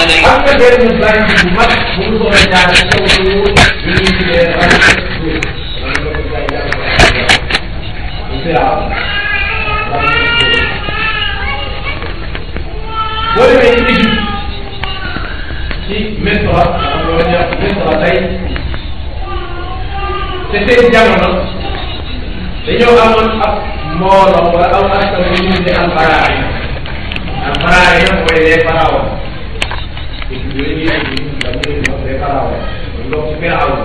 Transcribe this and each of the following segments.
am na benn bànq bu mag bu mu soobee jaar ci kaw suuf ñu ngi tuddee rajo suuf man ko gars yi jàng ko boo demee ci Égypte ci Misra xam nga ñu wax Misra tey te seen jamono dañoo amoon ab mbooloo wala aw askan wi ñu tuddee alfaraay alfaraay nag mooy les pharaons yooyu ñuy ay les pharaons donc ci Firawn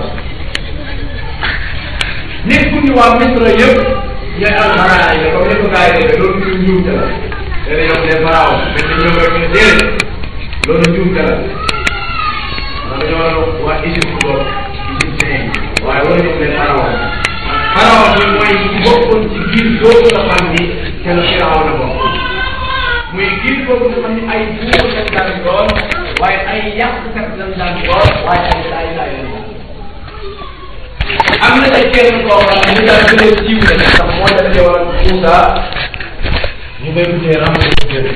nit ku ñu waa Misra yëpp ñooy alfaraay la comme ni ko gars yi defee loolu ñu njuumte la léegi ñoom les pharaons mais dañoo ñëw rek ñu déedéet loolu njuumte la man dañoo waa Égypte boobu égyptien yi waaye wala ñoom les pharaons pharaon bi mooy bokkoon ci giir googu nga xam ni te la Firaw la bokk muy giir googu nga xam ni ay buur lañ daan doon waaye ay yàqkat lañ daan doon waaye ay saay saay lañ daan am na ay kenn koo xam ne ñu daan gën a siiw la ndax moo dafay woon Moussa ñu koy tuddee Ramsès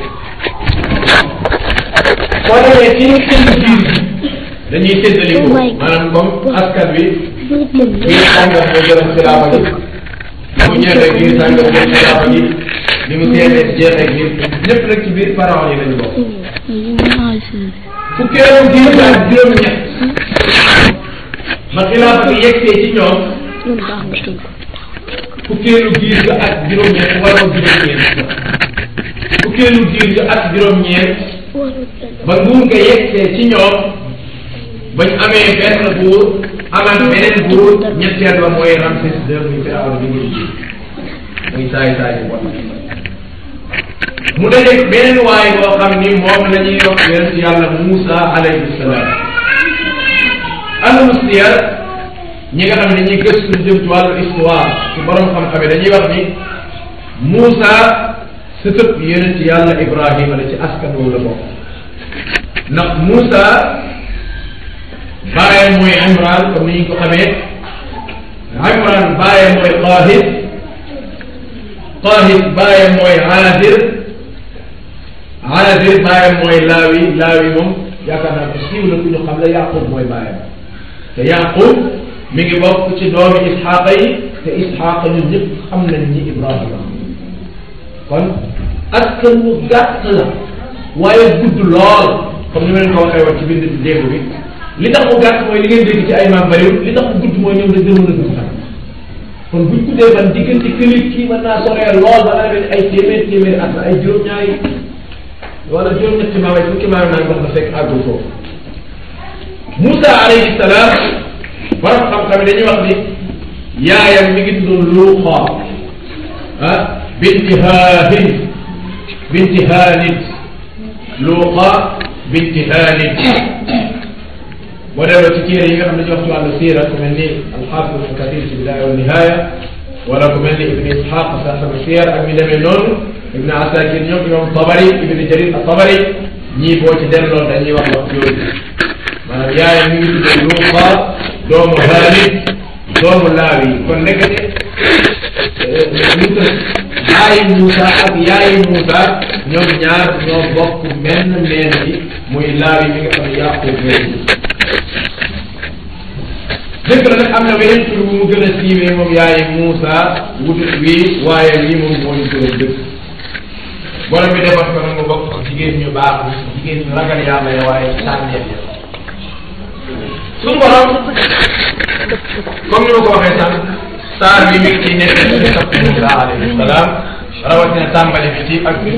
soo demee ci seen giir dañuy séddaliku maanaam comme askan wi biir sàngam moo jëloon xilaafa gi ni mu ñeexee biir sàngam jël xilaafa gi ni mu teelee jeexee biir ñëpp nag ci biir pharaon yi lañu bokk fukkeelu giir ak juróom-ñett ba xilaafa gi yegsee ci ñoom fukkeelu giir ga ak juróom-ñett wala juróom-ñeent fukkeelu giir ga ak juróom-ñeent ba nguur ga yegsee ci ñoom bañ amee benn buur amaat beneen buur ñetteel ba mooy Ramsès II muy Firawna bi muy ji muy saay saay bu bon mu dajeeg beneen waay boo xam ni moom la ñuy wax yonent yàlla Moussa alayhi salaam ahlu siyar ñi nga xam ne ñi gëstu jëm ci wàllu histoire ci borom xam-xam yi dañuy wax ni Moussa sëtëb yonent yàlla Ibrahima la ci askan woowu la bokk ndax Moussa baayam mooy Imran comme ni ñu ko xamee Imran baayam mooy Qaahis Qaahis baayam mooy Aadir Aadir baayam mooy Laawi Laawi moom yaakaar naa ko siiw la ku ñu xam la Yaqub mooy baayam te Yaqub mi ngi bokk ci doomi Isxaaqa yi te Isxaaqa ñun ñëpp xam nañ ñi Ibrahima kon askan wu gàtt la waaye gudd lool comme ni ma leen ko waxee woon ci bind ci démb bi li tax mu gàtt mooy li ngeen dégg ci ay maam bariwul li tax mu gudd mooy ñoom la gënoon a dugg sax kon buñ guddee ban diggante këlit kii mën naa soree lool ba nga ay téeméer téeméeri at ay juróom-ñaari wala juróom-ñetti maam ay fukki maam naa wax na fekk àggul foofu Moussa alayhi salaam borom xam-xam dañuy wax ni yaayam mi ngi tuddoon Luuxa ah binti Haahin binti Haanin Luuxa binti Haanin boo delloo ci téere yi nga xam ne ñu wax ci wàllu siira ku mel ni alxaafis ibn kathir ci bidaaya wa nihaaya wala ku mel ni ibn ishaq sahab siyar ak mi demee noonu ibn asakir ñoom imam tabari ibn jarir a tabari ñii boo ci delloo dañuy wax wax yooyu maanaam yaayam mi ngi tudd luuqa doomu haalid doomu laawi kon nekkate Moussa yaayi Moussa ak yaayi Moussa ñoom ñaar ñoo bokk menn meen bi muy laawi mi nga xam ne yàqub dëgg la nag am na weneen tur bu mu gën a siiwee moom yaayi Moussa wutut wi waaye lii moom moo ñu gën a dëgg borom bi defoon ko nag mu bokk jigéen ñu baax jigéen ñu ragal yàlla ya waaye sànneef ya suñu borom comme ni ma ko waxee sànq saar bi mi ngi ciy nekk ci sax Moussa alayhi salaam rawatina tàmbali bi ci ak bi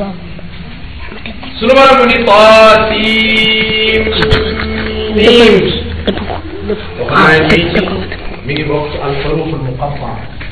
suñu borom mu ni taasim waxaana bii ci mi ngi bokk ci alxuruf almuqatta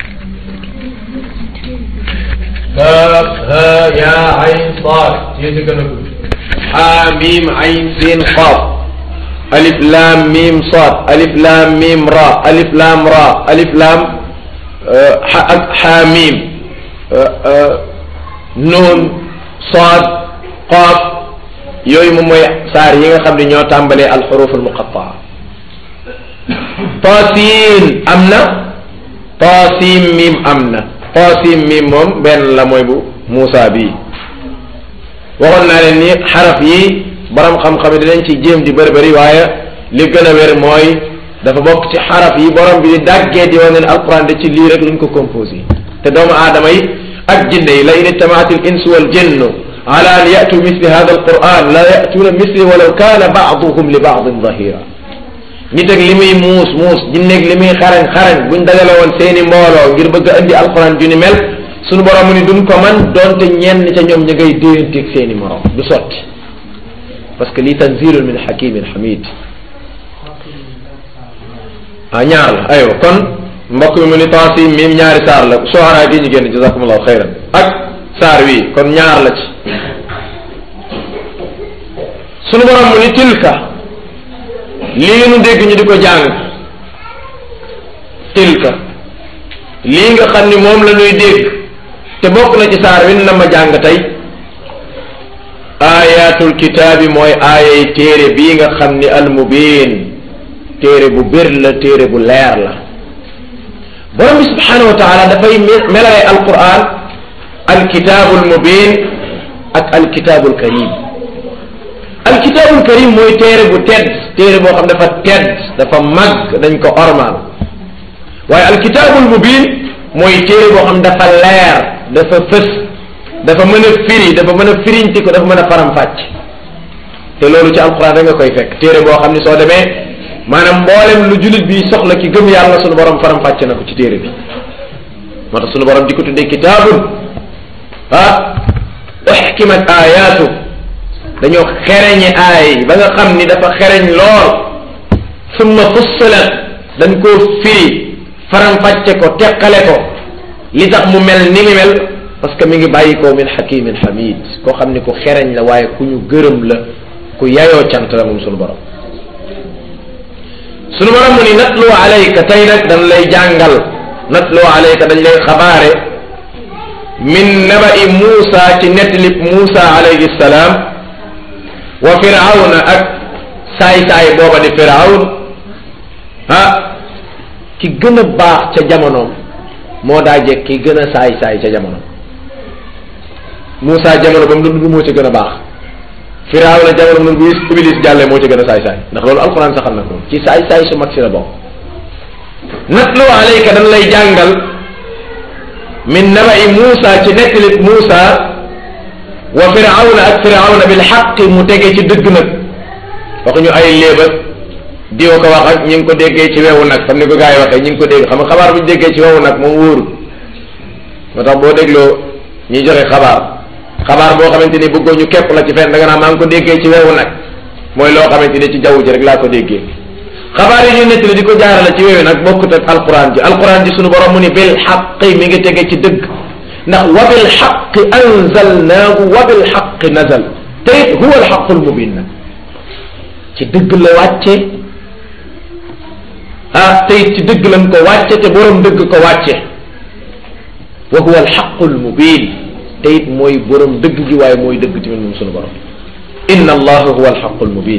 kaaf ha ya ayn saad yéen gën a gudd حاميم عين سين قاف ألف لام ميم صاد ألف لام ميم را ألف لام را ألف لام آه، ح- حاميم آه، آه، نون صاد قاف yooyu moom mooy saar yi nga xam ne ñoo tàmbalee alxuruf almuqattaa taasin am na taasim mim am na taasim mim moom benn la mooy bu Muusa bii waxoon naa leen ni xaraf yi borom xam-xam yi dinañ ci jéem di bëri bëri waaye li gën a wér mooy dafa bokk ci xaraf yi borom bi di dàggee di wane ne alquran de ci lii rek luñ ko composé te doomu aadama yi ak jinne yi la in ijtamaat al insu wal jinnu ala an yatu misli hada al quran la yatuuna misli walaw kaana baaduhum li baadin zahira nit ak li muy muus muus jinneeg li muy xarañ xarañ buñ dajale woon seeni mbooloo ngir bëgg a indi alquran ju ni mel suñu borom mu ni duñ ko man doonte ñenn ca ñoom ña ngay déyanteeg seeni morom du sotti parce que lii tanzilun min hakimin hamid ah ñaar la aywa kon mbokk mi mu ni taasim mim ñaari saar la soxara gi ñu génn jazakumullahu xayran ak saar wi kon ñaar la ci sunu borom mu ni tilka lii nu dégg ñu di ko jàng tilka lii nga xam ni moom la ñuy dégg te bokk na ci saar wi na ma jàng tey ayatul kitaabi mooy aayay téere bii nga xam ni almubin téere bu bir la téere bu leer la borom bi subhanahu wa taala dafay melale alquran alkitaabul mubin ak alkitaabul karim alkitaabul karim mooy téere bu tedd téere boo xam dafa tedd dafa màgg dañ ko ormaal waaye alkitaabul mubin mooy téere boo xam dafa leer dafa fës dafa mën a firi dafa mën a firiñti ko dafa mën a faram-fàcc te loolu ci alquran da nga koy fekk téere boo xam ni soo demee maanaam mboolem lu jullit bi soxla ki gëm yàlla sunu borom faram-fàcc na ko ci téere bi moo tax sunu borom di ko tuddee kitaabun ah uxkimat ayaatu dañoo xereñe aay ba nga xam ni dafa xereñ lool summa fussilat dañ koo firi faram-fàcce ko teqale ko li tax mu mel ni mi mel parce que mi ngi bàyyi ko min hakimin hamid koo xam ni ku xereñ la waaye ku ñu gërëm la ku yayoo cant la moom sunu borom sunu borom mu ni natlu alayka tey nag dañ lay jàngal natlu alayka dañ lay xabaare min naba'i Muusa ci nettalib Muusa alayhi salaam wa firawna ak saay-saay booba di firawn ah ki gën a baax ca jamonoom moo daa jekk ki gën a saay-saay ca jamonoom Muusa jamono ba mu dund moo ci gën a baax firawna jamono mu bu iblis jàllee moo ci gën a saay-saay ndax loolu alquran saxal na ko ci saay-saay su mag si la bokk natlu alayka dañ lay jàngal min naba'i Muusa ci nettalib Muusa wa firawna ak firawna bil xaq mu tege ci dëgg nag waxuñu ay léeba diwa ko wax ak ñi ngi ko déggee ci wewu nag xam ni ko gars yi waxee ñi ngi ko dégg xam nga xabaar bu ñu déggee ci wewu nag moom wóoru moo tax boo dégloo ñuy joxe xabaar xabaar boo xamante ni bëggoo ñu képp la ci fenn da nga naa maa ngi ko déggee ci wewu nag mooy loo xamante ni ci jaww ji rek laa ko déggee xabaar yi ñu nettali di ko jaarale ci wewu nag bokkut ak alquran ji alquran ji sunu borom mu ni bil xaqi mi ngi tege ci dëgg ndax wa bil xaqi anzalnaahu wa bil xaqi nazal te it huwa al xaqul mubin nag ci dëgg la wàcce ah te it ci dëgg lañ ko wàcce te borom dëgg ko wàcce wa huwa al xaqul mubin te it mooy borom dëgg gi waaye mooy dëgg tamit moom sunu borom inna allaha huwa al xaqul mubin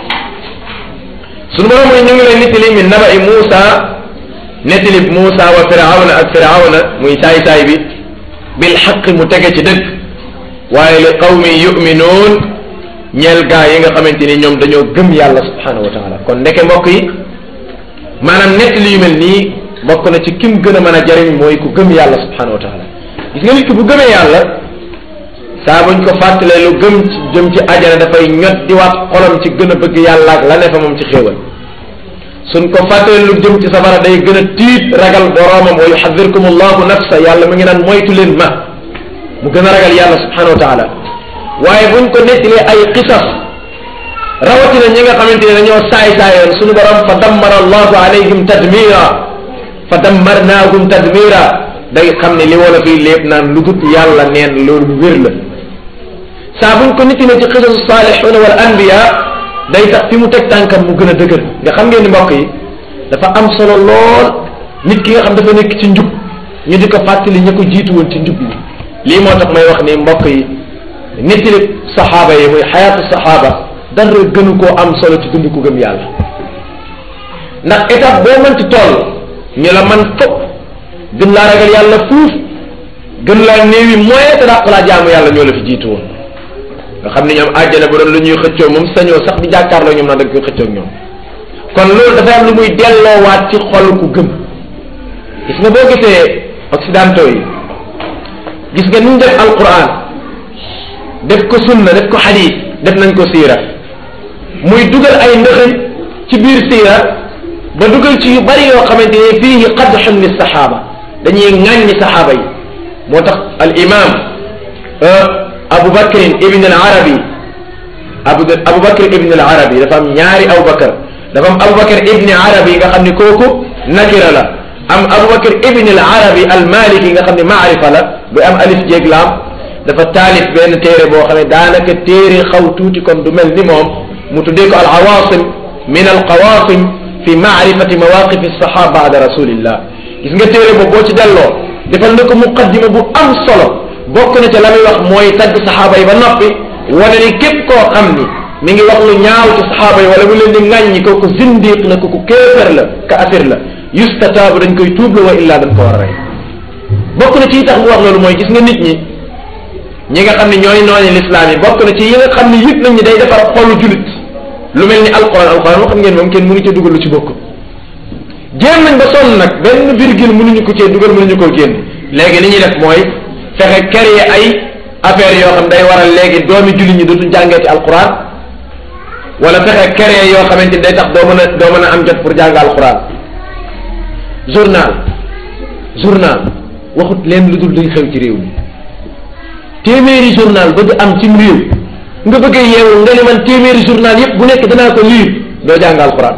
sunu borom mooy ñu ngi lay nettali min naba'i Muusa nettali Muusa wa firawna ak firawna muy saay-saay bi bil xaq mu tege ci dëgg waaye li qawmi yuminuun ñeel gaa yi nga xamante ni ñoom dañoo gëm yàlla subhanahu wa taala kon ndeke mbokk yi maanaam nett li yu mel nii bokk na ci kim gën a mën a jariñ mooy ku gëm yàlla subhanahu wa taala gis nga nit ki bu gëmee yàlla saa buñ ko fàttalee lu gëm ci jëm ci ajana dafay ñot di waat xolam ci gën a bëgg yàlla ak la ne fa moom ci xéewal suñ ko fàttalee lu jëm ci safara day gën a tiit ragal boroomam wa yuxadirkum allahu nafsa yàlla mu ngi naan moytu leen ma mu gën a ragal yàlla subhanahu wa taala waaye buñ ko nettalee ay qisas rawatina ñi nga xamante ne dañoo saay-saayoon suñu borom fa dammara allahu alayhim tadmira fa dammarnaahum tadmira day xam ne li wala fii lépp naan lu dut yàlla neen loolu lu wér la saa buñ ko nettalee ci qisasu saalixuuna wal anbiya day tax fi mu teg tànkam mu gën a dëgër nga xam ngeen ni mbokk yi dafa am solo lool nit ki nga xam dafa nekk ci njub ñu di ko fàttali ña ko jiitu woon ci njub li lii moo tax may wax ni mbokk yi nettali saxaaba yi muy xayaatu saxaaba dara gënu koo am solo ci dund ku gëm yàlla ndax étape boo mënti toll ñu la man fopp gën laa ragal yàlla fuuf gën laa néewi moyen te dàq laa jaamu yàlla ñoo la fi jiitu woon nga xam ne ñoom àjjana bu doon lu ñuy xëccoo moom sañoo sax di jàkkaarloo ñoom naan dañ koy xëccoo ak ñoom kon loolu dafay am lu muy delloowaat ci xol ku gëm gis nga boo gisee occidentaux yi gis nga ni ñu def alquran def ko sunna def ko xadiis def nañ ko siira muy dugal ay ndëxëñ ci biir siira ba dugal ci yu bari yoo xamante ne fiihi qadxun li saxaaba dañuy ŋàññi saxaaba yi moo tax al imam Abu Bakrin ibn al Arabi Abu Abu Bakr ibn al Arabi dafa am ñaari Abu Bakr dafa am Abu Bakr ibn Arabi nga xam ne kooku nakira la am Abu Bakr ibn al Arabi al Maliki nga xam ne maarifa la bu am alif jéeg laam dafa taalif benn téere boo xam ne daanaka téere xaw tuuti kon du mel ni moom mu tuddee ko al awaasim min al qawaasim fi maarifati mawaqif as-sahaba baada rasulillah gis nga téere boobu boo ci delloo defal na ko muqaddima bu am solo bokk na ca la muy wax mooy tagg saxaaba yi ba noppi wane ni képp koo xam ni mi ngi wax lu ñaaw ci saxaaba yi wala mu leen di ŋàññi kooku zindiq la kooku kéefër la ka afir la yustataabu dañ koy tuublu wa illaa dañ ko war a rey bokk na ci tax mu wax loolu mooy gis nga nit ñi ñi nga xam ne ñooy nooni lislaam yi bokk na ci yi nga xam ne yëg nañ ni day defar xolu julit lu mel ni alquran alquran moo xam ngeen moom kenn mënu ci dugal lu ci bokk jéem nañ ba sonn nag benn virgule mënuñu ko cee dugal mënuñu koo génn léegi li ñuy def mooy fexe créer ay affaire yoo xam day waral léegi doomi jullit ñi dootuñ jàngeeti alquran wala fexe créer yoo xamante ni day tax doo mën a doo mën a am jot pour jàng alquran journal journal waxut leen lu dul luy xew ci réew mi téeméeri journal bëgg am cim réew nga bëgg a yeewu nga ne man téeméeri journal yépp bu nekk danaa ko lire doo jàng alquran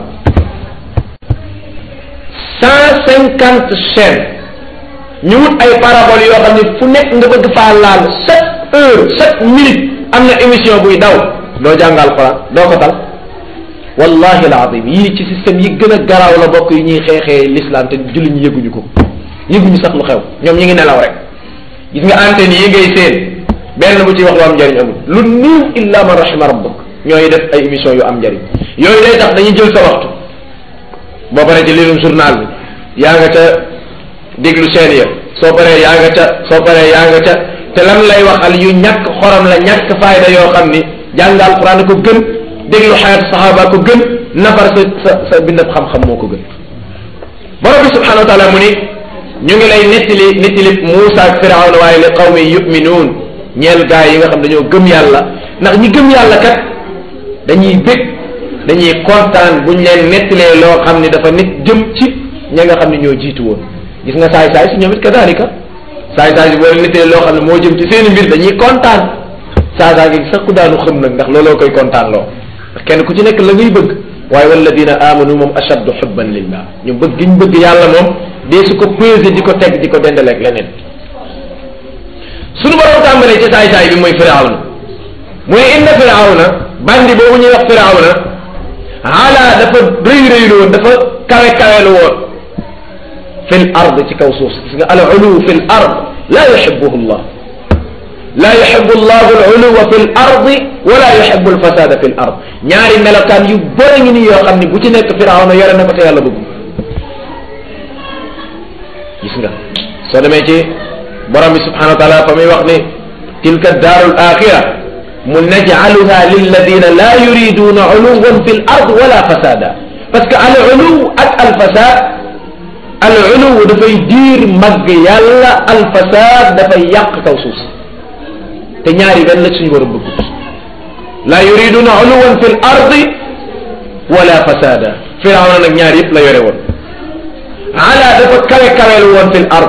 cent cinquante chaînes ñu wut ay parabole yoo xam ne fu nekk nga bëgg faa laal chaque heure chaque minute am na émission buy daw doo jàng alquran doo ko tal wallahi alazim yii ci système yi gën a garaaw la bokk yi ñuy xeexee l'islam te julli ñu yëguñu ko yëguñu sax lu xew ñoom ñi ngi nelaw rek gis nga antenne yi ngay seen benn bu ci wax lu am njëriñ amul lu niiw illa man rahima rabbuk ñooy def ay émission yu am njëriñ yooyu day tax dañuy jël sa waxtu boo paree ci liirum journal bi yaa nga ca déglu seen ya soo paree yaa nga ca soo paree yaa nga ca te lan lay waxal yu ñàkk xorom la ñàkk fayda yoo xam ni jàng alquran ko gën déglu xayatu saxaaba ko gën nafar sa sa sa bindab xam-xam moo ko gën borom bi subhanahu wa taala mu ni ñu ngi lay nettali nettali Muusa ak Firawna waaye li qawmi yuminuun ñeel gaa yi nga xam dañoo gëm yàlla ndax ñi gëm yàlla kat dañuy bég dañuy kontaan buñ leen nettalee loo xam ni dafa nit jëm ci ña nga xam ne ñoo jiitu woon gis nga saay saay si ñoom it kadalika saay saay si boo leen nettalee loo xam ne moo jëm ci seeni mbir dañuy kontaan saa saa gi sax ku daanu xam nag ndax looloo koy kontaan loo ndax kenn ku ci nekk la ngay bëgg waaye walladina amanu moom ashaddu xubban lillah ñu bëgg giñ bëgg yàlla moom dee su ko pesé di ko teg di ko dendaleeg leneen suñu borom tàmbalee ci saay saay bi mooy firawna mu ne inna firawna bandi boobu ñuy wax firawna ala dafa rëy rëylu woon dafa kawe kawelu woon fi l ard ci kaw suuf gis nga al ulu fi l ard la yuhibuhu llah la yuhibu llahu al uluwa fi l ardi wala yuhibu al fasada fi l ard ñaari melokaan yu bëri ngi nii yoo xam ni bu ci nekk firawna yore na ko te yàlla bëgg gis nga soo demee ci borom bi subhanahu wa taala fa muy wax ni tilka daaru l axira mu najcaluha lilladina la yuriduna uluwan fi l ard wala fasada parce que al uluw ak al fasad al uluw dafay diir màgg yàlla al fasad dafay yàq kaw suuf si te ñaari benn la suñu war a bëgg la yuriduna uluwan fi l ardi wala fasada firawna nag ñaar yëpp la yore woon ala dafa kawe kawelu woon fi l ard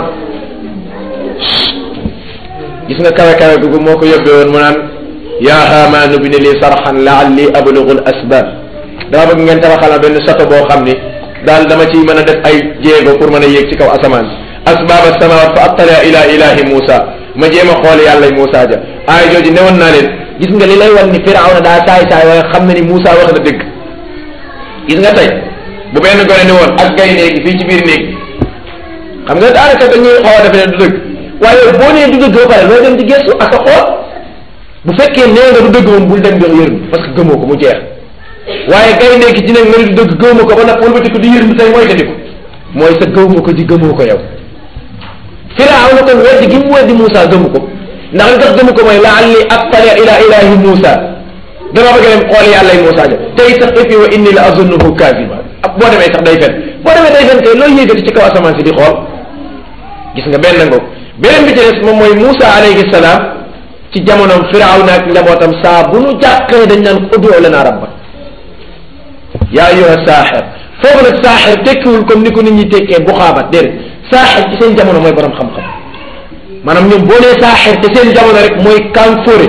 gis nga kawe kawe googu moo ko yóbbee woon mu naan yaa haamaanu bni li sarxan laalli ablugu l asbab dama bëgg ngeen tabaxal ma benn sato boo xam ni daal dama ciy mën a def ay jéego pour mën a yéeg ci kaw asamaan asbab alsamawat fa attala ila ilahi Muusa ma jéem a xool yàlla Muusa ja aay jooju newoon naa leen gis nga li lay wan ni Firawna daa saay saay waaye xam na ni Muusa wax na dëgg gis nga tey bu benn gone ni woon ak gay néegi fii ci biir néeg xam nga daanaka dañuy xaw a defe ne du dëgg waaye boo nee du dëgg ba pare loo dem di gëstu ak a xool bu fekkee nee nga du dëgg moom bul dem jox yërëm parce que gëmoo ko mu jeex waaye gay nekk ci nag nga ni du dëgg gëwma ko ba nag wëlbati ko di yërëm tey mooy ko di ko mooy sa gëwma ko di gëmoo ko yow firaaw na kon weddi gi mu weddi Moussa gëmu ko ndax li tax gëmu ko mooy laalli attali ila ilahi Moussa dama bëgg dem xool yàlla yi Moussa ja tey sax et puis wa inni la azunnuhu kaziba ab boo demee sax day fen boo demee day fen kay looy yéegati ci kaw asamaan si di xool gis nga benn ngoog beneen bi ci des moom mooy Moussa alayhi salaam ci jamonoom Firawna ak njabootam saa bu nu jàqee dañ naan ud'u lana rabbak yaa ayyuha saaxir foofu nag saaxir tekkiwul comme ni ko nit ñi tekkee bu xaabat déedéet saaxir ci seen jamono mooy borom xam-xam maanaam ñoom boo nee saaxir te seen jamono rek mooy kanfóore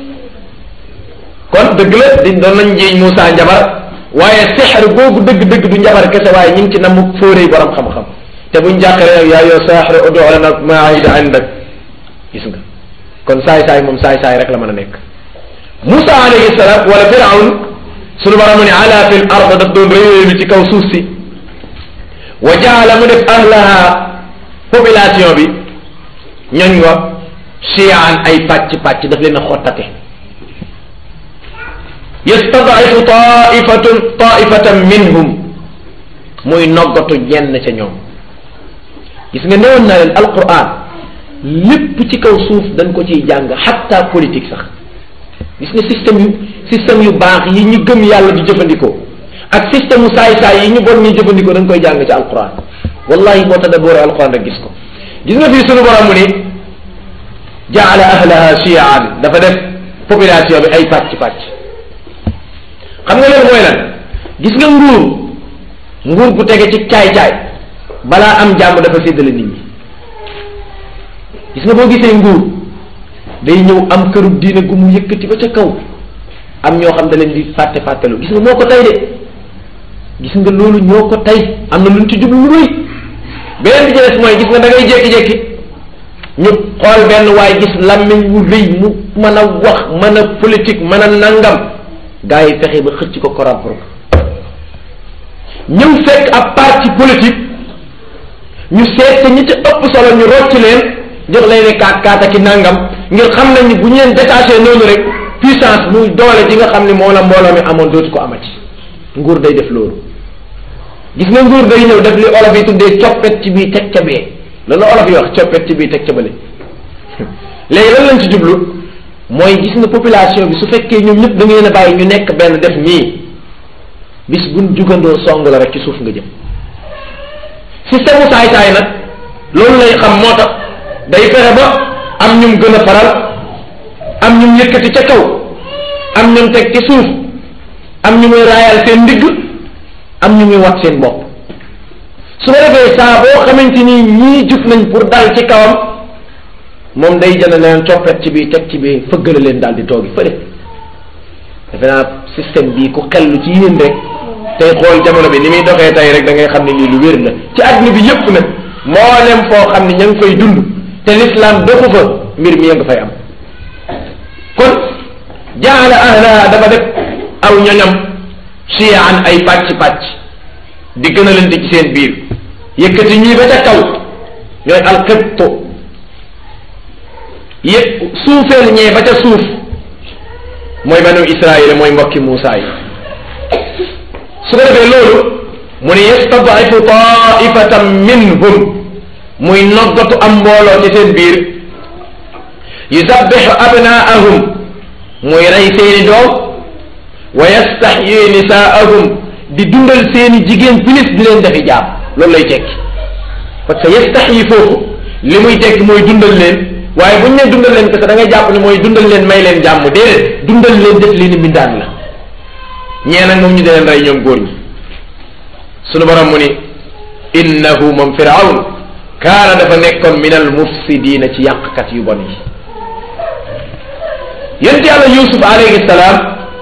kon dëgg la di doon nañ jiiñ Moussa njabar waaye sixar googu dëgg-dëgg du njabar kese waaye ñu ngi ci namm fóore yi borom xam-xam te buñ jàqee nag yaa yoo saaxir ud'u lana ma ahida indak gis nga kon saay-saay moom saay-saay rek la mën a nekk Moussa alayhi salaam wala Firawn sunu borom mu ne ala fil ard daf doon réeréelu ci kaw suuf si wa jaala mu def ahlaha population bi ñoñ wa chiyaan ay pàcc pàcc daf leen a xottate yastadaifu taifatun taifatan minhum muy noggatu ñenn ca ñoom gis nga newoon naa leen alquran lépp ci kaw suuf dañ ko ciy jàng xatta politique sax gis nga système yu système yu baax yi ñu gëm yàlla di jëfandikoo ak système u saay-saay yi ñu bon ñuy jëfandikoo dañ koy jàng ci alquran wallahi boo tadabbooree alquran rek gis ko gis nga fii sunu borom mu ni jaala ahlaha chiaan dafa def population bi ay pàcc pàcc xam nga loolu mooy lan gis nga nguur nguur gu tege ci caay-caay balaa am jàmm dafa séddale nit ñi gis nga boo gisee nguur day ñëw am këru diine gu mu yëkkati ba ca kaw am ñoo xam da leen di fàtte fàttelu gis nga moo ko tey de gis nga loolu ñoo ko tey am na luñ ci jublu lu rëy beneen bi ci des mooy gis nga da ngay jékki-jékki ñu xool benn waaye gis làmmiñ wu rëy mu mën a wax mën a politique mën a nangam gars yi fexe ba xëcc ko corrompre ko ñëw fekk ab parti politique ñu seet ñi ci ëpp solo ñu rocc leen jox lay ne kaat kaat ak i nangam ngir xam nañ ni bu ñu leen détaché noonu rek puissance muy doole ji nga xam ni moo la mbooloo mi amoon dootu ko amati nguur day def loolu gis nga nguur day ñëw def li olof yi tuddee coppet ci bii teg ca bee loolu olof yi wax coppet ci bii teg ca bële léegi lan lañ ci jublu mooy gis nga population bi su fekkee ñoom ñëpp da ngeen a bàyyi ñu nekk benn def nii bis buñ jugandoo song la rek ci suuf nga jëm système mu saay-saay nag loolu lay xam moo tax day fexe ba am ñum gën a faral am ñum yëkkati ca kaw am ñum teg ci suuf am ñu muy raayal seen ndigg am ñu muy wat seen bopp su ko defee saa boo xamante ni ñii jub nañ pour dal ci kawam moom day jënd leen coppet ci bii teg ci bii fëggale leen daal di toogi fële defe naa système bii ku xellu ci yéen rek tey xool jamono bi ni muy doxee tey rek da ngay xam ne lii lu wér la ci àdduna bi yëpp nag mboolem foo xam ne ña ngi fay dund te l'islam doxu fa mbir mi nga fay am kon jaala ahlaha dafa def aw ñoñam chiyaan ay pàcc pàcc di gën a leen ci seen biir yëkkati ñii ba ca kaw ñooy alxibtu yëpp suufeel ñee ba ca suuf mooy banu israil mooy mbokki Muusaa yi su ko defee loolu mu ne yastadifu taifatan minhum muy noggatu am mbooloo ci seen biir yusabbixu abnaahum muy rey seeni doom wa yastaxyi nisaahum di dundal seeni jigéen filis di leen defi jaam loolu lay tekki parce que yastaxyi foofu li muy tekki mooy dundal leen waaye bu ñu nee dundal leen parce que da ngay jàpp ne mooy dundal leen may leen jàmm déedéet dundal leen def leen mbindaan la ñee nag moom ñu di leen rey ñoom góor ñi sunu borom mu ni innahu moom firawn kaana dafa nekkoon min al mufsidina ci yàqkat yu bon yi yonent yàlla yusuf alayhi salaam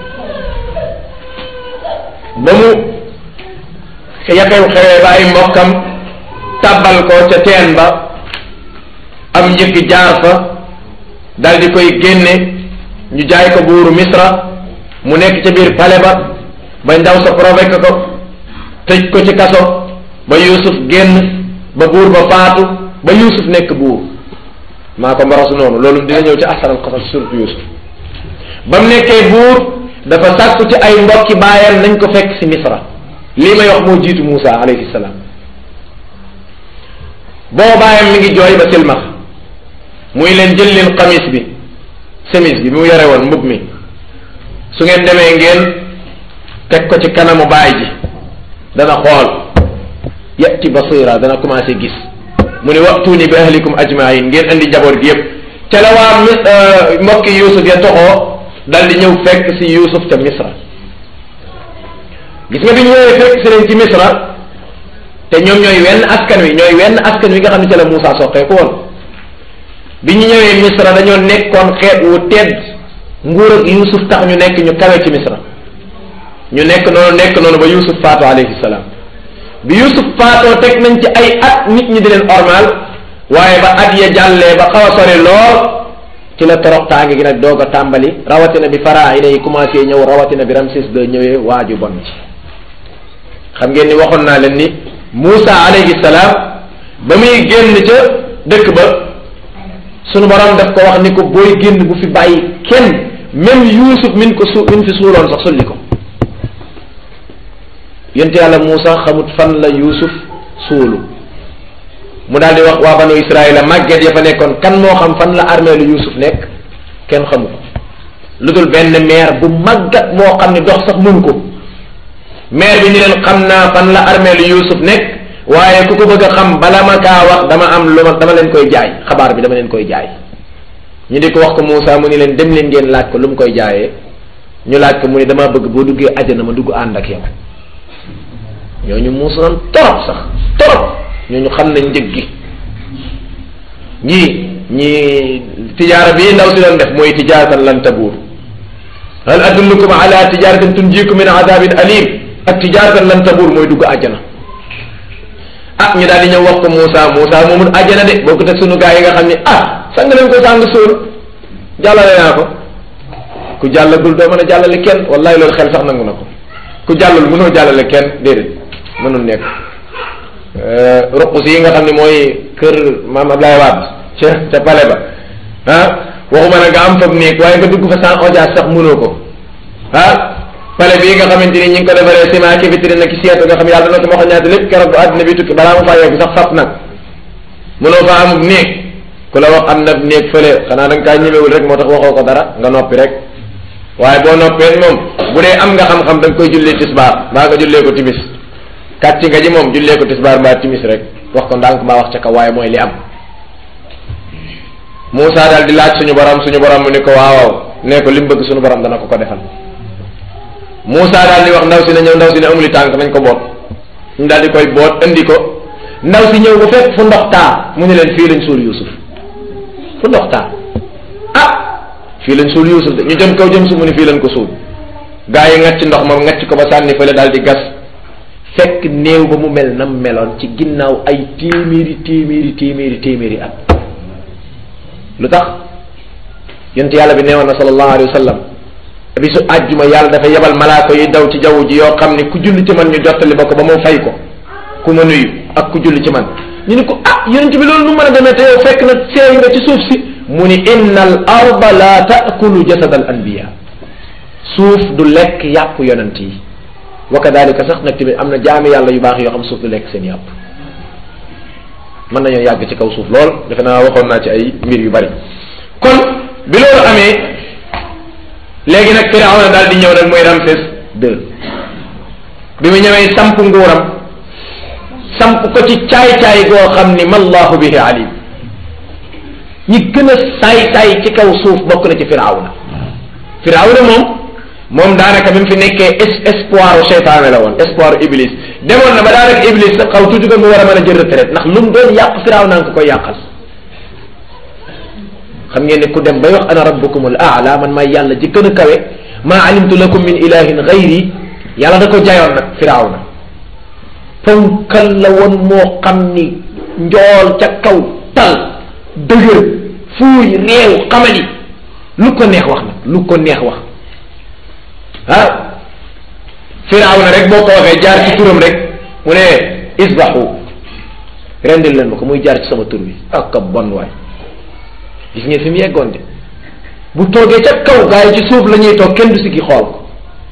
ba mu yaxew xewee ba ay mbokkam tàbbal ko ca teen ba am njëkk jaar fa dal di koy génne ñu jaay ko buuru misra mu nekk ca biir pale ba ba ndaw sa provoqué ko tëj ko ci kaso ba yusuf génn ba buur ba faatu ba yusuf nekk buur maa ko mbarasu noonu loolu dina ñëw ci ahsanal qasas surtout yusuf ba mu nekkee buur dafa sàkku ci ay mbokki baayam nañ ko fekk si misra lii may wax moo jiitu Muusa alayhi salaam boo baayam mi ngi jooy ba silmax muy leen jël leen xamis bi semis bi mu yore woon mbub mi su ngeen demee ngeen teg ko ci kanamu baay ji dana xool yati basira dana commencé gis mu ne waxtuuni bi ahlikum ajmain ngeen andi njaboot gi yépp ca la waa mi mbokki Yuusuf ya toxoo dal di ñëw fekk si Yuusuf ca Misra gis nga bi ñu ñëwee fekk si leen ci Misra te ñoom ñooy wenn askan wi ñooy wenn askan wi nga xam ne ca la Muusa soqee ko woon bi ñu ñëwee Misra dañoo nekkoon xeet wu tedd nguur ak Yuusuf tax ñu nekk ñu kawe ci Misra ñu nekk noonu nekk noonu ba Yuusuf faatu alayhi salaam bi Yuusuf faatoo teg nañ ci ay at nit ñi di leen ormal waaye ba at ya jàllee ba xaw a sori lool ci la toroxtaange gi nag doog a tàmbali rawatina bi faraayina yi commencé ñëw rawatina bi Ramsès II ñëwee waaju bon ci xam ngeen ni waxoon naa leen ni Muusa alayhi salaam ba muy génn ca dëkk ba sunu borom daf ko wax ni ko booy génn bu fi bàyyi kenn même Yuusuf min ko su min fi suuloon sax sulli ko yonte yàlla Muusa xamut fan la Yuusuf suulu mu daal di wax waa banu Israël màgget ya fa nekkoon kan moo xam fan la armée lu Yuusuf nekk kenn xamu ko lu dul benn maire bu màggat moo xam ne dox sax mënu ko maire bi ni leen xam naa fan la armée lu Yuusuf nekk waaye ku ko bëgg a xam bala ma kaa wax dama am lu ma dama leen koy jaay xabaar bi dama leen koy jaay ñu di ko wax ko Muusa mu ni leen dem leen ngeen laaj ko lu mu koy jaayee ñu laaj ko mu ni damaa bëgg boo duggee àjjana ma dugg ànd ak yow ñooñu muusa noon torop sax torop ñooñu xam nañ njëg gi ñii ñii tijaara bii ndaw si doon def mooy tijaaratan lan tabuur hal adullukum ala tijaratin tunjikum min adabin alim ak tijaaratan lan tabuur mooy dugg àjjana ah ñu daal di ñëw wax ko Moussa Moussa moomul àjjana de boo ko teg sunu gaa yi nga xam ni ah sang nañ ko sàng suul jàllale naa ko ku jàllagul doo mën a jàllale kenn wallahi loolu xel sax nangu na ko ku jàllul mënoo jàllale kenn déedéet mënul nekk ruqus yi nga xam ne mooy kër maam Ablaye Wade ca ca pale ba ah waxuma na nga am fab néeg waaye nga dugg fa sans audience sax mënoo ko ah pale bii nga xamante ni ñi ngi ko defaree ciment ki vitrine ki seetu nga xam yàlla dana ko ma ñaata lépp keroog bu àddina bi tukki balaa ma faa yegg sax fab nag mënoo fa amub néeg ku la wax am na néeg fële xanaa da nga kaa ñemewul rek moo tax waxoo ko dara nga noppi rek waaye boo noppee moom bu dee am nga xam-xam da nga koy jullee tisbaar mbaa nga jullee ko timis kàcc nga ji moom jullee ko tisbaar mbaa timis rek wax ko ndànk mbaa wax ca kaw waaye mooy li am Moussa daal di laaj suñu borom suñu borom mu ni ko waaw nee ko li mu bëgg suñu borom dana ko ko defal Moussa daal di wax ndaw si ne ñëw ndaw si ne amuli tànk nañ ko boot ñu daal di koy boot indi ko ndaw si ñëw ba fekk fu ndox taa mu ne leen fii lañ suul Yuusuf fu ndox taa ah fii lañ suul Yuusuf de ñu jëm kaw jëm su mu ne fii lañ ko suul gaa yi ngacc ndox ma ngacc ko ba sànni fële daal di gas fekk néew ba mu mel nam meloon ci ginnaaw ay téeméeri téeméeri téeméeri téeméeri at lu tax yonent yàlla bi neewoon na sallallahu alayhi wa sallam bisu àjjuma yàlla dafa yebal malaaka yi daw ci jaww ji yoo xam ne ku julli ci man ñu jottali ba ko ba moo fay ko ku ma nuyu ak ku julli ci man ñu ni ko ah yonent bi loolu nu mën a demee te yow fekk na seey nga ci suuf si mu ni inna al arda la taakulu jasad al anbiya suuf du lekk yàpp yonent yi wa kadalika sax nag tamit am na jaami yàlla yu baax yoo xam suuf du lekk seen yàpp mën nañoo yàgg ci kaw suuf lool defe naa waxoon naa ci ay mbir yu bari kon bi loolu amee léegi nag Firawna daal di ñëw nag mooy Ramsès II bi mu ñëwee samp nguuram samp ko ci caay-caay goo xam ni mallahu bihi alim ñi gën a saay-saay ci kaw suuf bokk na ci Firawna Firawna moom moom daanaka bi mu fi nekkee espoir u seytaane la woon espoir u iblis demoon na ba daanaka iblis sax xaw tuuti ko mu war a mën a jël retraite ndax lu mu doon yàq firaaw naa ko koy yàqal xam ngeen ne ku dem bay wax ana rabbukumul aala man maay yàlla ji gën a kawe maa alimtu lakum min ilahin gayri yàlla da ko jayoon nag firaaw na ponkal la woon moo xam ni njool ca kaw tal dëgër fuuy réew xamali lu ko neex wax nag lu ko neex wax ah firaaw na rek boo ko waxee jaar ci turam rek mu ne isbaxu rendil leen ma ko muy jaar ci sama tur bi ak ka bon waay gis ngeen fi mu yeggoon de bu toogee ca kaw gaa yi ci suuf la ñuy toog kenn du si ki xool ko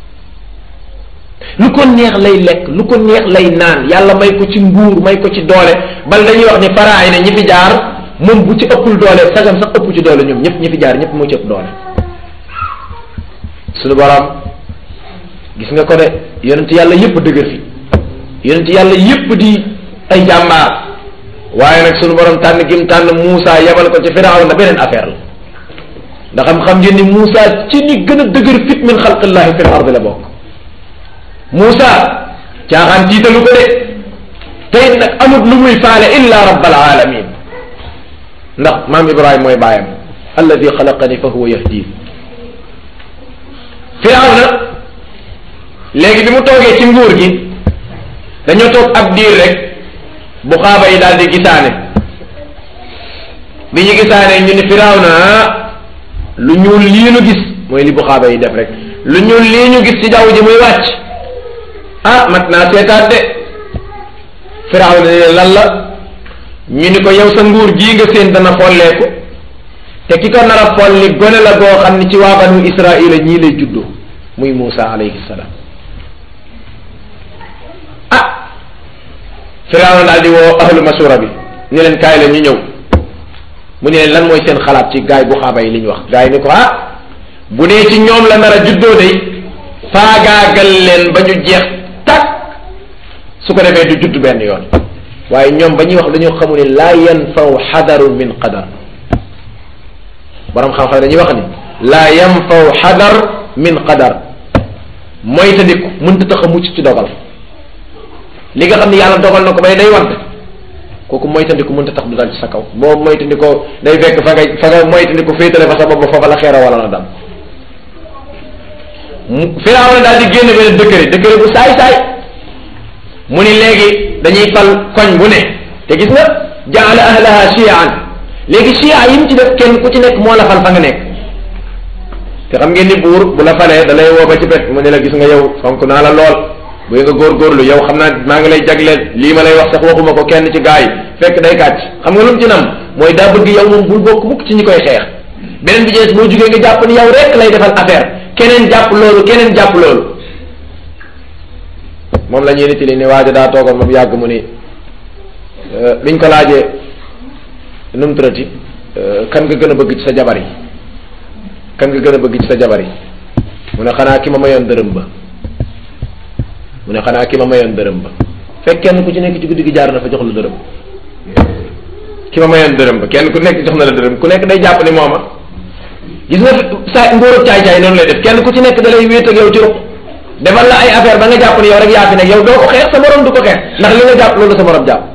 lu ko neex lay lekk lu ko neex lay naan yàlla may ko ci nguur may ko ci doole bal dañuy wax ni faraay ne ñi fi jaar moom bu ci ëppul doole sagam sax ëpp ci doole ñoom ñëpp ñi fi jaar ñëpp moo ci ëpp doole suñu borom gis nga ko de yonent yàlla yëpp dëgër fi yonent yàlla yëpp di ay jàmbaar waaye nag suñu borom tànn gim tànn Moussa yebal ko ci Firawna beneen affaire la ndax xam xam ngeen ni Moussa ci ñi gën a dëgër fit min xalqillahi fil ardi la bokk Moussa caaxaan tiitalu ko de tey nag amut lu muy faale illa rabbal alamin ndax maam Ibrahima mooy baayam alladi xalaqani fa huwa yahdin Firawna léegi bi mu toogee ci nguur gi dañoo toog ab diir rek bu xaaba yi daal di gisaane bi ñu gisaane ñu ni Firawna lu ñuul lii ñu gis mooy li bu xaaba yi def rek lu ñuul lii ñu gis ci jaww ji muy wàcc ah mat naa seetaat de Firawna ne lan la ñu ni ko yow sa nguur gii nga seen dana folleeku te ki ko nar a folli gone la goo xam ni ci waa banu Israila ñii lay juddoo muy Muusa alayhi salaam ah Firawna daal di woo ahlu masura bi ñu leen kaay la ñu ñëw mu ne leen lan mooy seen xalaat ci gaay bu xaaba yi li ñu wax gaay yi ni ko ah bu dee ci ñoom la nar a juddoo day faagaagal leen ba ñu jeex tak su ko defee du judd benn yoon waaye ñoom ba ñuy wax dañoo xamu ne laa yanfaw xadaru min qadar borom xam-xam dañuy wax ni laa yanfaw xadar min qadar mooy ta ndiku mënta tax a mucc ci dogal li nga xam ne yàlla dogal na ko bay day wante kooku moytandiku mënta tax du dal ci sa kaw boo moytandikoo day fekk fa nga fa nga moytandiku féetale fa sa bopp foofa la xeera wala na dam Firawna daal di génn benn décret décret bu saay saay mu ni léegi dañuy fal koñ bu ne te gis nga jaala ahlaha chiaan léegi chia yi mu ci def kenn ku ci nekk moo la fal fa nga nekk te xam ngeen ni buur bu la falee da lay woo ba ci pet mu ne la gis nga yow fonk naa la lool buy nga góorgóorlu yow xam naa maa ngi lay jagleel lii ma lay wax sax waxuma ko kenn ci gaa yi fekk day kàcc xam nga lu mu ci nam mooy daa bëgg yow moom bul bokk mukk ci ñi koy xeex beneen bi jees boo jugee nga jàpp ni yow rek lay defal affaire keneen jàpp loolu keneen jàpp loolu moom la ñuy nettali ne waaja daa toogoon moom yàgg mu ni biñ ko laajee nu mu turati kan nga gën a bëgg ci sa jabar yi kan nga gën a bëgg ci sa jabar yi mu ne xanaa ki ma mayoon dërëm ba mu ne xanaa ki ma mayoon dërëm ba fekk kenn ku ci nekk ci guddi gi jaar na fa jox la dërëm ki ma mayoon dërëm ba kenn ku nekk jox na la dërëm ku nekk day jàpp ni mooma gis nga sa ngóorub caay-caay noonu lay def kenn ku ci nekk da lay wéet ak yow ci ruq defal la ay affaire ba nga jàpp ni yow rek yaa fi nekk yow doo ko xeex sa morom du ko xeex ndax li nga jàpp loolu sa morom jàpp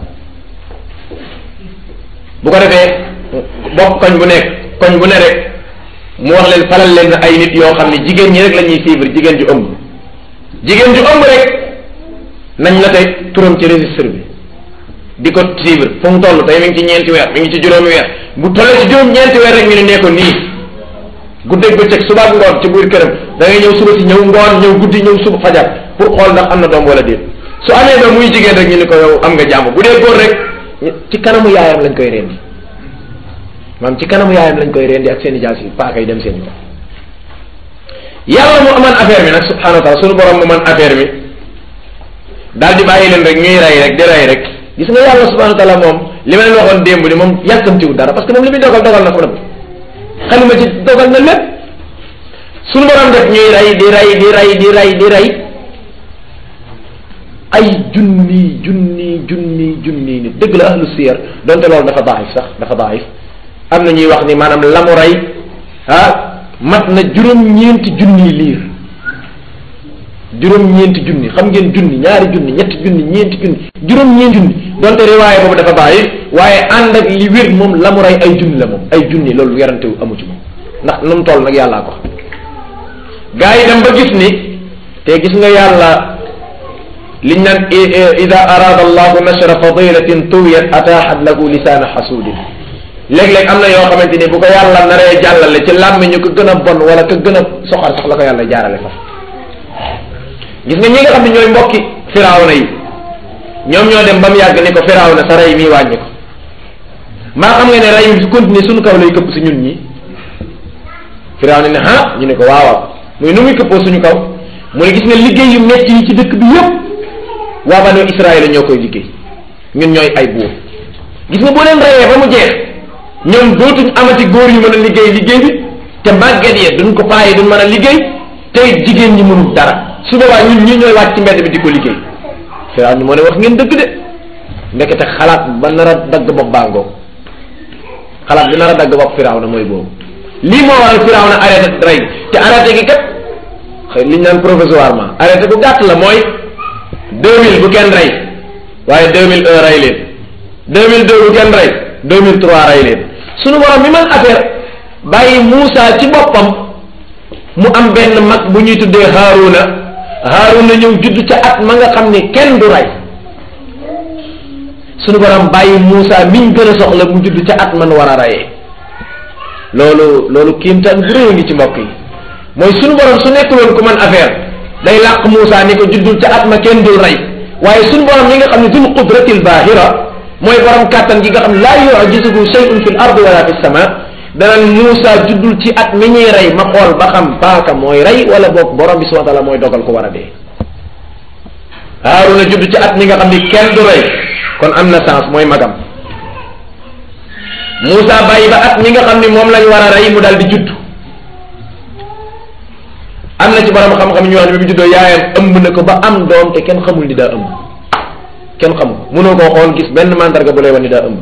bu ko defee bokk koñ bu nekk koñ bu ne rek mu wax leen falal leen ay nit yoo xam ne jigéen ñi rek la ñuy suivre jigéen ju ëmb jigéen ju ëmb rek nañ la tey turam ci registre bi di ko suivre fu mu toll tey mi ngi ci ñeenti weer mi ngi ci juróomi weer bu tollee ci juróom ñeenti weer rek ñu ne nee ko nii guddeeg bëccëg suba ak ngoon ci biir këram da ngay ñëw suba si ñëw ngoon ñëw guddi ñëw suba fajar pour xool ndax am na doom wala déet su amee doom muy jigéen rek ñu ne ko yow am nga jàmm bu dee góor rek ci kanamu yaayam lañ koy rendi maam ci kanamu yaayam lañ koy rendi ak seen i jaas yi paaka yi dem seen yoon yàlla mu aman affaire bi nag subhanahu wa taala sunu borom mu man affaire bi daal di bàyyi leen rek ñuy rey rek di rey rek gis nga yàlla subhanahu wa taala moom li ma leen waxoon démb ni moom yàkkamtiwul dara parce que moom li muy dogal dogal na ko nag xalima ci dogal na lépp sunu borom def ñuy rey di rey di rey di rey di rey ay junni junni junni junni nit dëgg la ahlu siyar donte loolu dafa daif sax dafa daif am na ñuy wax ni maanaam la mu rey ah mat na juróom-ñeenti junni liir juróom-ñeenti junni xam ngeen junni ñaari junni ñetti junni ñeenti junni juróom-ñeenti junni donte riwaaye boobu dafa daif waaye ànd ak li wér moom la mu rey ay junni la moom ay junni loolu werante wu amu ci moom ndax nu mu toll nag yàllaa ko xam gaa yi dem ba gis ni te gis nga yàlla liñ naan ida arada allahu nashra fadilatin tuwiyat ataaxat lahu lisaana xasuudin léeg-léeg am na yoo xamante ni bu ko yàlla naree jàllale ci làmmiñu ko gën a bon wala ko gën a soxar sax la ko yàlla jaarale fa gis nga ñi nga xam ne ñooy mbokki firawna yi ñoom ñoo dem ba mu yàgg ni ko firawna sa rey mii wàññi ko maa xam nga ne rey bi su continuer suñu kaw lay këpp si ñun ñi firawna ne ah ñu ne ko waawaaw muy nu muy këppoo suñu kaw mu ne gis nga liggéey yu metti yi ci dëkk bi yépp waa banu Israël ñoo koy liggéey ñun ñooy ay buur gis nga boo leen reyee ba mu jeex ñoom dootuñ amati góor yu mën a liggéey liggéey bi te màgget yee duñ ko paaye duñ mën a liggéey tey jigéen ñi mënul dara su boobaa ñun ñii ñooy wàcc ci mbedd bi di ko liggéey Firaaw ni moo ne wax ngeen dëgg de ndekete xalaat ba nar a dagg bopp bàngoo xalaat bi nar a dagg bopp Firaaw na mooy boobu lii moo waral Firaaw na arrêté rey te arrêté gi kat xëy li ñu naan provisoirement arrêté bu gàtt la mooy deux mille bu kenn rey waaye deux mille un rey leen deux mille deux bu kenn rey deux mille trois rey leen sunu borom mi man affaire bàyyi Muusa ci boppam mu am benn mag bu ñuy tuddee Haaruna Haaruna ñëw judd ca at ma nga xam ni kenn du rey sunu borom bàyyi Muusa miñ gën a soxla mu judd ca at man war a reyee loolu loolu kiimtaan bu rëy ngi ci mbokk yi mooy sunu borom su nekkuloon ku man affaire day làq Muusa ni ko juddul ca at ma kenn dul rey waaye sunu borom mi nga xam ne dul qudratil baahira mooy borom kàttan gi nga xam laa yu'jizuhu shay'un fil ardi wala fis sama danaan Muusa juddul ci at mi ñuy rey ma xool ba xam paaka mooy rey wala boog borom bi subhanahu wa taala mooy dogal ko war a dee Haaruna judd ci at mi nga xam ni kenn du rey kon am na sens mooy magam Muusa bàyyi ba at mi nga xam ni moom lañ war a rey mu daal di judd am na ci borom xam-xam ñu wax ne bi mu juddoo yaayam ëmb na ko ba am doom te kenn xamul ni daa ëmb kenn xamul mënoo koo xool gis benn mandarga bu lay wan ni daa ëmb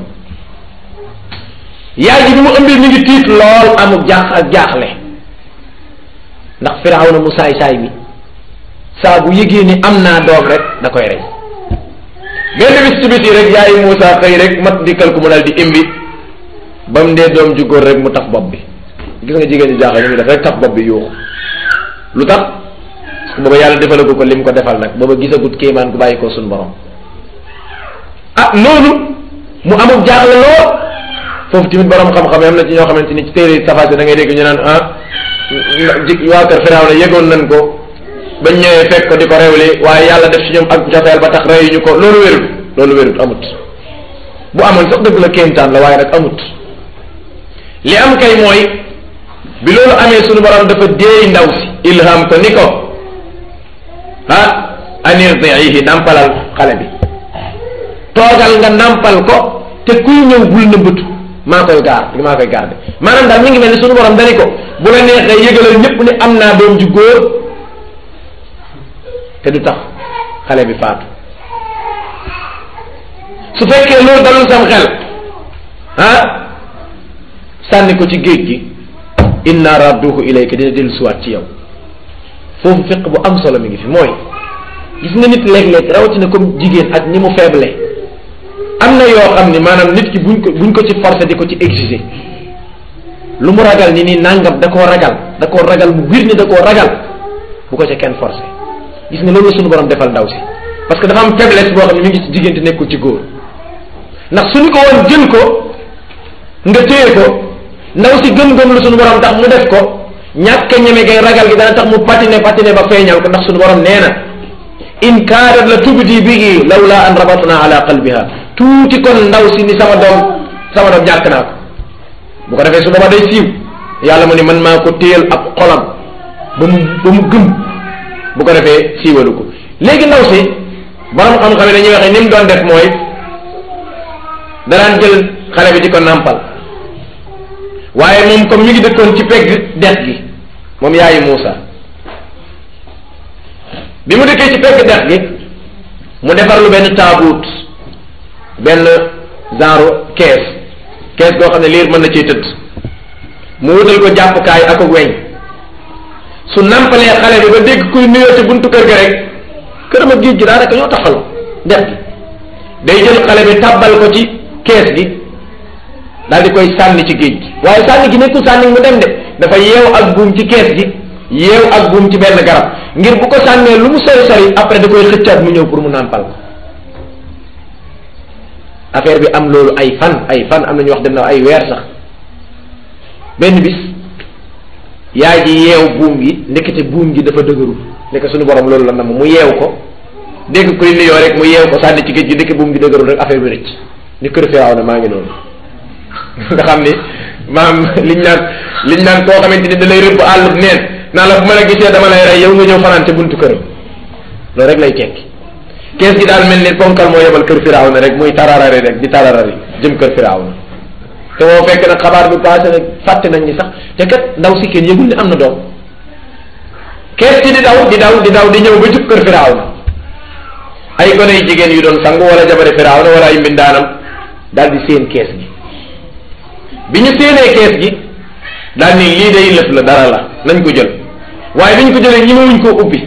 yaay ji bi mu ëmbee mi ngi tiit lool amul jaax ak jaaxle ndax Firawna mu saay saay mi saa bu yëgee ni am naa doom rek da koy rey benn bis ci bis yi rek yaayu Muusa xëy rek mat dikkal ko mu daal di imbi ba mu dee doom ju góor rek mu taf bopp bi gis nga jigéen ñi jaaxle ni muy def rek taf bopp bi yuuxu lu tax parce que booba yàlla defalagu ko lim ko defal nag booba gisagut kéemaan ku bàyyi ko suñu borom ah noonu mu amul jaaxle lool foofu tamit borom xam-xam yi am na ci ñoo xamante ni ci téere safaase da ngay dégg ñu naan ah ji waa kër Firawna yëgoon nañ ko bañ ñëwee fekk ko di ko rewli waaye yàlla def ci ñoom ak joteel ba tax reyuñu ko loolu wérut loolu wérut amut bu amoon sax dëgg la kéemtaan la waaye nag amut li am kay mooy bi loolu amee sunu borom dafa déey ndaw si ilham ko ni ko ah anirdiihi nampalal xale bi toogal nga nampal ko te kuy ñëw bul nëbbatu maa koy gaar maa koy garde maanaam daal mi ngi mel ni sunu borom dani ko bu la neexee yëgalal ñëpp ni am naa doom ju góor te du tax xale bi faatu su fekkee loolu dalul sam xel ah sànni ko ci géej gi inna radduhu ilayka dina dellu siwaat ci yow foofu fiq bu am solo mi ngi fi mooy gis nga nit léeg-léeg rawatina comme jigéen ak ni mu faible am na yoo xam ni maanaam nit ki buñ ko buñ ko ci forcer di ko ci exiger lu mu ragal ni nii nangam da koo ragal da koo ragal mu wir ni da koo ragal bu ko ca kenn forcer gis nga loolu la suñu borom defal ndaw si parce que dafa am faiblesse boo xam ne mi ngi ci jigéen te nekkul ci góor ndax suñu ko woon jël ko nga téye ko ndaw si gëm-gëm lu suñu borom tax mu def ko ñàkk ñeme gay ragal gi dana tax mu patine patine ba feeñal ko ndax suñu borom nee na in kaadat la tubdi bihi lawla an rabatna ala qalbiha tuuti kon ndaw si ni sama doom sama doom ñàkk naa ko bu ko defee su booba day siiw yàlla mu ni man maa ko téyal ab xolam ba mu ba mu gëm bu ko defee siiwalu ko léegi ndaw si borom xam-xam yi dañuy waxee ni mu doon def mooy danaan jël xale bi di ko nàmpal waaye moom comme mi ngi dëkkoon ci pegg dex gi moom yaayu Muusa bi mu dëkkee ci pegg dex gi mu defar lu benn taabuut benn genre kees kees goo xam ne liir mën na ciy tëdd mu wutal ko jàppukaay ak ak weñ su nampalee xale bi ba dégg kuy nuyoo ci buntu kër ga rek këram ak géej gi daanaka ñoo taxaloo dex gi day jël xale bi tàbbal ko ci kees gi daal di koy sànni ci géej gi waaye sànni gi nekkul sànni mu dem de dafa yeew ak buum ci kees gi yeew ak buum ci benn garab ngir bu ko sànnee lu mu sori sori après da koy xëccaat mu ñëw pour mu nàmpal ko affaire bi am loolu ay fan ay fan am na ñu wax dem na ay weer sax benn bis yaay ji yeew buum gi ndekete buum gi dafa dëgëru ndeke suñu borom loolu la nam mu yeew ko dégg kuy nuyoo rek mu yeew ko sànni ci géej gi ndeke buum gi dëgëru rek affaire bi rëcc ni kër Firaaw na maa ngi noonu nga xam ni maam liñ naan liñ naan koo xamante ni da lay rëbb àllub neen naa la bu ma la gisee dama lay rey yow nga ñëw fanaan ca buntu këram loolu rek lay tekki kees gi daal mel ni ponkal moo yebal kër Firaaw na rek muy tararari rek di tararari jëm kër Firaaw na te moo fekk nag xabaar bi passé nag fàtte nañ ni sax te kat ndaw si kenn yëgul ne am na doom kees ci di daw di daw di daw di ñëw ba jub kër Firawna ay gone yu jigéen yu doon sangu wala jabari Firawna wala ay mbindaanam daal di séen kees gi bi ñu séenee kees gi daal ni lii day lëf la dara la nañ ko jël waaye bi ñu ko jëlee ñi ma wuñ koo ubbi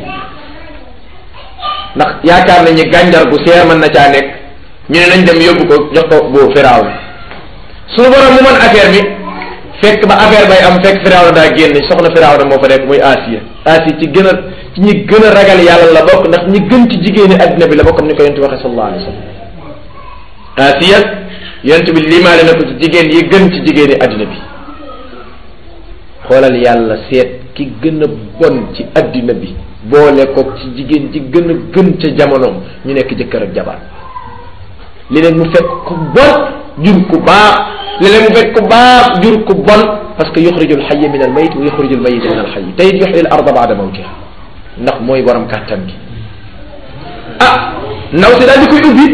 ndax yaakaar nañ ni gànjar gu seer mën na caa nekk ñu ne nañ dem yóbbu ko jox ko bu Firawna suñu borom mu mën affaire bi fekk ba affaire bay am fekk Firawna daa génn soxna Firawna moo fa nekk muy Asiya Asiya ci gën a ci ñi gën a ragal yàlla la bokk ndax ñi gën ci jigéeni addina bi la bokk ni ko yonent waxee sallallahu alayhi wa sallam Asiya yonent bi limaale na ko ci jigéen yi gën ci jigéeni addina bi xoolal yàlla seet ki gën a bon ci addina bi boole ko ci jigéen ji gën a gën ca jamonoom ñu nekk jëkkër ak jabar li leen mu fekk ku bon jur ku baax léeg-léeg mu fekk ku baax jur ku bon parce que yuxrijul xayya min al mayit wa yuxrijul mayita min al xayyi te it yuxyi al arda baada mawtiha ndax mooy borom kàttan gi ah ndaw si daal di koy ubbi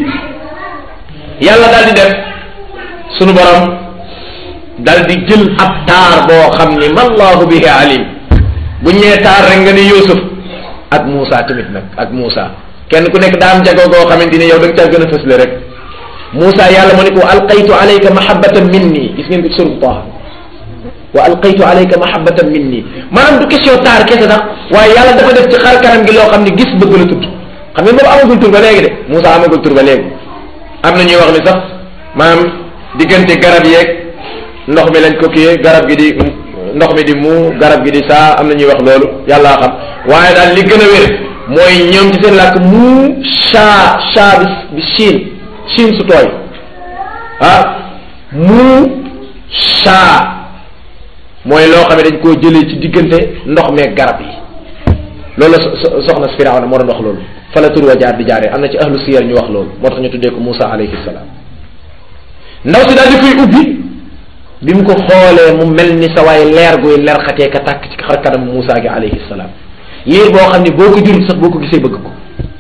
yàlla daal di def sunu borom daal di jël ab taar boo xam ni mallahu bihi alim bu ñee taar rek nga ni Yuusuf ak Muusa tamit nag ak Muusa kenn ku nekk daa am jagoo goo xamante ni yow da nga caa gën a fësle rek Moussa yàlla mu ne ko alqaytu alayka mahabbatan minni gis ngeen ko suru Taha wa alqaytu alayka mahabbatan minni maanaam du question taar kese sax waaye yàlla dafa def ci xar kanam gi loo xam ne gis bëgg la tudd xam ngeen boobu amagul tur ba léegi de Moussa amagul tur ba léegi am na ñuy wax ni sax maanaam diggante garab yeeg ndox mi lañ ko kiyee garab gi di ndox mi di mu garab gi di saa am na ñuy wax loolu yàllaa xam waaye daal li gën a wér mooy ñoom ci seen làkk mu shaa shaa bi bi Chine Chine su tooy ah mu saa mooy loo xam ne dañ koo jëlee ci diggante ndox meeg garab yi loolu la soxna si Firawna moo doon wax loolu fa la tur wa jaar di jaaree am na ci ahlu siyar ñu wax loolu moo tax ñu tuddee ko Moussa alayhi salaam ndaw si daal di koy ubbi bi mu ko xoolee mu mel ni sa waay leer guy leer xatee ka tàkk ci xar kanam Moussa gi alayhi salaam liir boo xam ne boo ko jurut sax boo ko gisee bëgg ko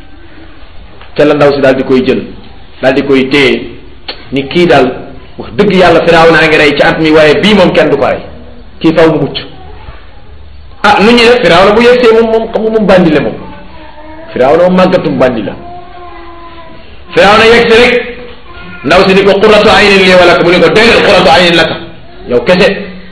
ca la ndaw si daal di koy jël daal di koy téye ni kii daal wax dëgg yàlla firaaw naa ngi rey ci at mi waaye bii moom kenn du ko rey kii faw mu mucc ah nu ñuy def firaaw na bu yegsee moom moom xam nga moom bandi la moom firaaw na moom màggatum bandi la firaaw na yegsi rek ndaw si ni ko qurratu aynin lii wala mu ni ko déedéet qurratu aynin laka yow kese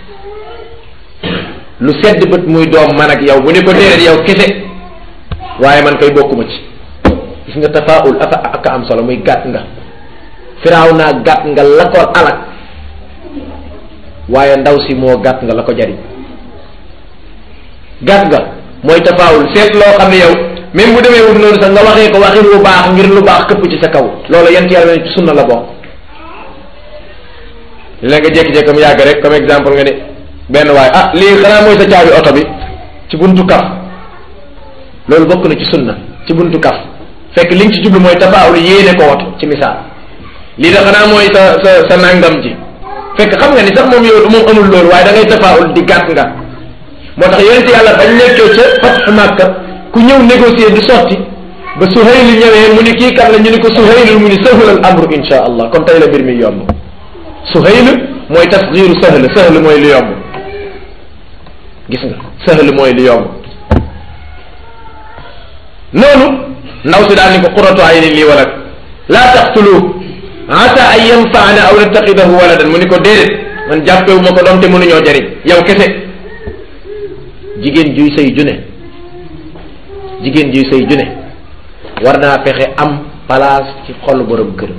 lu sedd bët muy doom man ak yow bu ni ko déedéet yow kese waaye man koy bokkuma ci gis nga tafaul aka aka am solo muy gàtt nga firaaw naa gàtt nga la ko alak waaye ndaw si moo gàtt nga la ko jariñ gàtt nga mooy tafaawul seet loo xam ne yow même bu demee wut noonu sax nga waxee ko waxin lu baax ngir lu baax këpp ci sa kaw loolu yent yàlla ne ci sunna la bokk léegi nga jékki-jékki mu yàgg rek comme exemple nga ni benn waaye ah lii xanaa mooy sa caabi oto bi ci buntu kaf loolu bokk na ci sunna ci buntu kaf fekk li nga ci jublu mooy tafaawul yéene ko woto ci misaal lii da xanaa mooy sa sa sa nangam ji fekk xam nga ni sax moom yow moom amul loolu waaye da ngay tafaawul di gàtt nga moo tax yonent yàlla bañ nekkee ca fatxu Makka ku ñëw négocier du sotti ba Suhayl ñëwee mu ni kii kan la ñu ni ko Suhayl mu ni sahul al amru insha allah kon tey la mbir mi yomb Suhayl mooy tasgiru sahl sahl mooy lu yomb gis nga sahl mooy lu yomb noonu ndaw si daal ni ko qurratu aynin lii walad laa taqtulu asa an yanfaana aw nattaxidahu waladan mu ni ko déedéet man jàppewu ma ko doom te mënuñoo jariñ yow kese jigéen juy sëy june jigéen juy sëy june war naa fexe am place ci xolu borom kër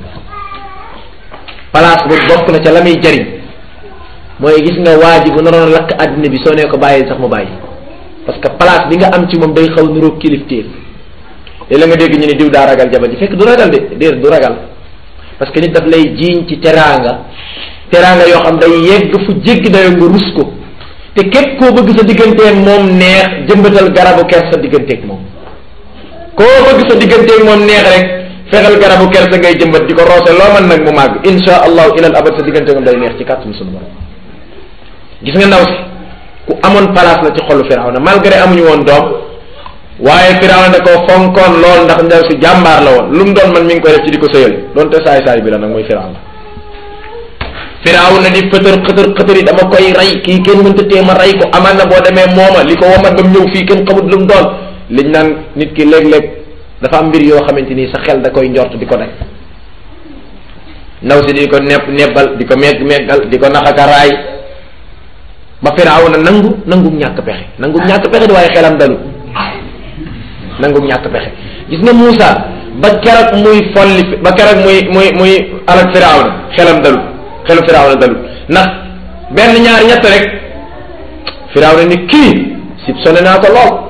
place boobu bokk na ca la muy jariñ mooy gis nga waa ji bu naroon lakk àddina bi soo nee ko bàyyi sax mu bàyyi parce que place bi nga am ci moom day xaw niroog kilifteef léeg la nga dégg ñu ne diw daa ragal jabar ji fekk du ragal de déer du ragal parce que nit daf lay jiiñ ci teraanga teraanga yoo xam day yegg fu jéggi dayoo nga rus ko te képp koo bëgg sa digganteeg moom neex jëmbatal garabu ker sa digganteeg moom koo bëgg sa digganteeg moom neex rek fexeel garabu ker sa ngay jëmbat di ko roose loo mën nag mu màgg insha allahu ilal abad sa diggante moom day neex ci kàttanu sunu borom gis nga ndaw si ku amoon place la ci xolu Firawna malgré amuñu woon doom waaye Firawna da koo fonkoon lool ndax ndaw si jàmbaar la woon lu mu doon man mi ngi koy def ci di ko sëyal doonte saay saay bi la nag mooy Firawna firaaw na di xëtër xëtër xëtër yi dama koy rey kii kenn mënta tee ma rey ko amaan na boo demee mooma li ko womat ba mu ñëw fii kenn xamut lu mu doon liñ naan nit ki léeg-léeg dafa am mbir yoo xamante ni sa xel da koy njort di ko daj ndaw si di ko nepp nebbal di ko megg meggal di ko naxaka raay ba firaaw na nangu nangu ñàkk pexe nangu ñàkk pexe di waaye xelam dalu nangu ñàkk pexe gis nga Moussa ba keroog muy folli ba keroog muy muy muy alak firaaw na xelam dalu xelu firaaw na dalu ndax benn ñaar ñett rek firaaw na ni kii sib sone naa ko lool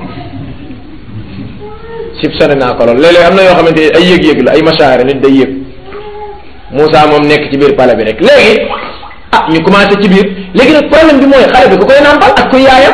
sib sone naa ko lool léeg-léeg am na yoo xamante ni ay yëg-yëg la ay masaare nit day yëg Moussa moom nekk ci biir pale bi rek léegi ah ñu commencé ci biir léegi nag problème bi mooy xale bi ku koy nàmpal ak kuy yaayam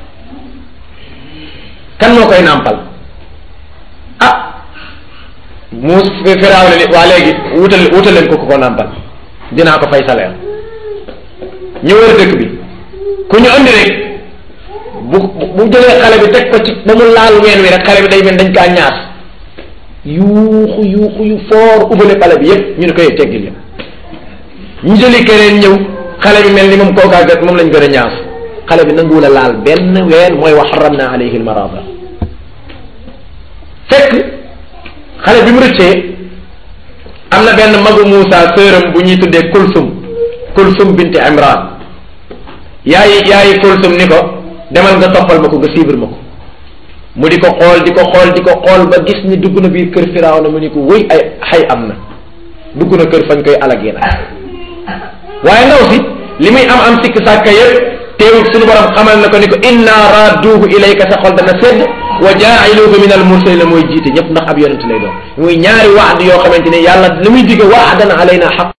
kan moo koy nàmpal ah muus firaaw ne ni waa léegi wutal wutal leen ko ku ko nàmpal dinaa ko fay salaire ñu wër dëkk bi ku ñu andi rek bu bu jëlee xale bi teg ko ci ba mu laal ween wi rek xale bi day mel dañ kaa ñaas yuuxu yuuxu yu foor ubale xale bi yépp ñu ne ko yëg teggil ya ñu jëli keneen ñëw xale bi mel ni moom kookaa gat moom lañ gën a ñaas xale bi nanguwul a laal benn ween mooy wa xaramna alayhi almarada fekk xale bi mu rëccee am na benn magu Moussa sëram bu ñuy tuddee Kulsum Kulsum binti Imran yaayi yaayi Kulsum ni ko demal nga toppal ma ko nga siibir ma ko mu di ko xool di ko xool di ko xool ba gis ni dugg na biir kër firaaw na mu ni ko wëy ay xay am na dugg na kër fañ koy alagee nag waaye ndaw si li muy am am sikk sàkka yëpp teewul suñu borom xamal na ko ni ko inna radduhu ilayka sa xol dana sedd wa jaa'iluhu min al mursalin mooy jiite ñëpp ndax ab yonent lay doon muy ñaari waad yoo xamante ne yàlla li muy digge waadan alayna xaq